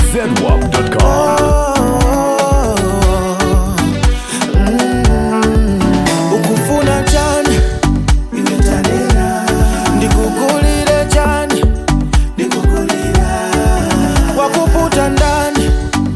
zedwap.com. ukufuna chani ndikukulire chani wakuputa ndani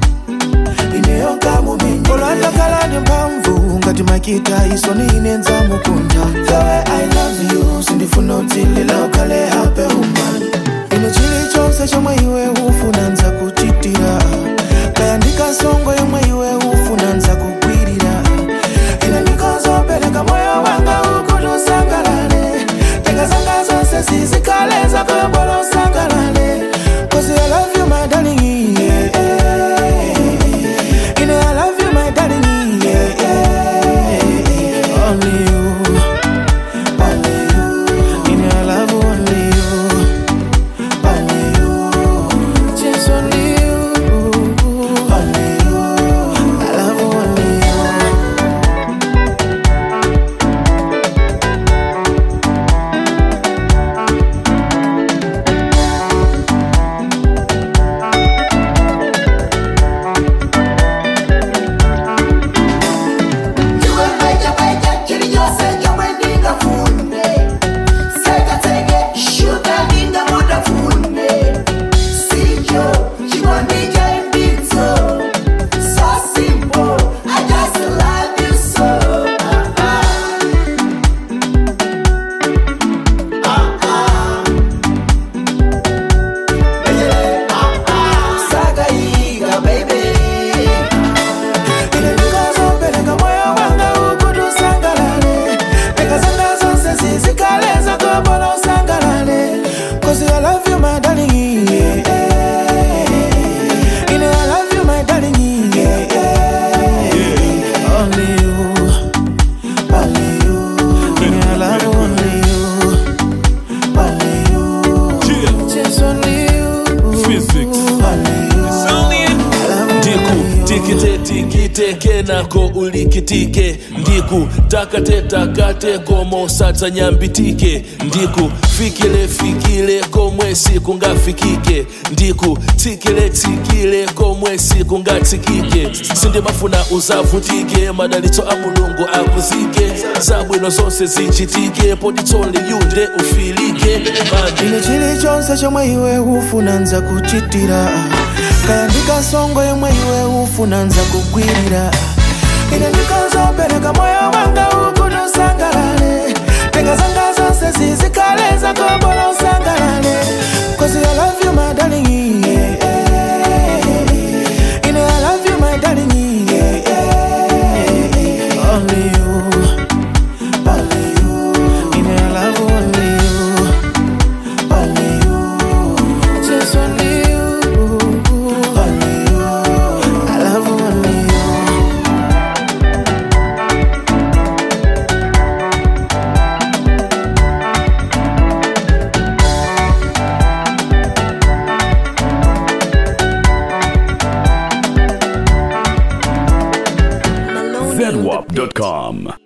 olwatakalani mphamvu ngati makita isoni inenza mukunta the way i love you sindifuna utsilila ukhale hape umani ine chilichonse chomwe iwe ufuna nza kuchitira kaya ndikasongo yomwe iwe ufuna nza kugwirira ine ndikozopereka moyo wanga ukuti usangalale tenga zanga zonse zizikale zakoyobola usangalale cause i love you my darling yeah, yeah. Ine, I love you my darling yeah, yeah. only you only you Ine, I love only you only you just only you only you I love only you Iwe baita baita chiri chose chomwe ndingafunde Seka tsenge shuga ndingamudafune Sicho chikondi cha imbitso So simple, I just love you so Ah, ah. Ah, ah. Yeah, ah, ah. Sakaiga, baby Ine ndikozopereka moyo wanga ukuti usangalale tenga zanga zonse zizikale zakobola usangalale cause I love you my darling yeah, yeah. Ine I love you my darling yeah, yeah. Only you only you Ine I love only you only you just only you Physics. only you I love ndiku only you. tikite tikiteke nako ulikitike ndiku takate takate komo satsa nyambitike ndiku fikile fikile komwe sikungafikike ndiku tsikile tsikile komwe sikungatsikike sindimafuna uzavutike madalitso a mulungu akuzike zabwino zonse zichitike potitsole yunde ufilike Mandi. ine chilichonse chomwe iwe ufuna nza kuchitira kaya ndikasongo yomwe iwe ufuna nza kugwirira ine ndikozopereka moyo wanga ukuti usangalale tenga zanga zonse zizikale zakobola usangalale cause I love you my darling yeah, yeah. ine I love you my darling yeah, yeah. only you only you ine I love only you only you, just only you, only you. I love only you. zedwap.com.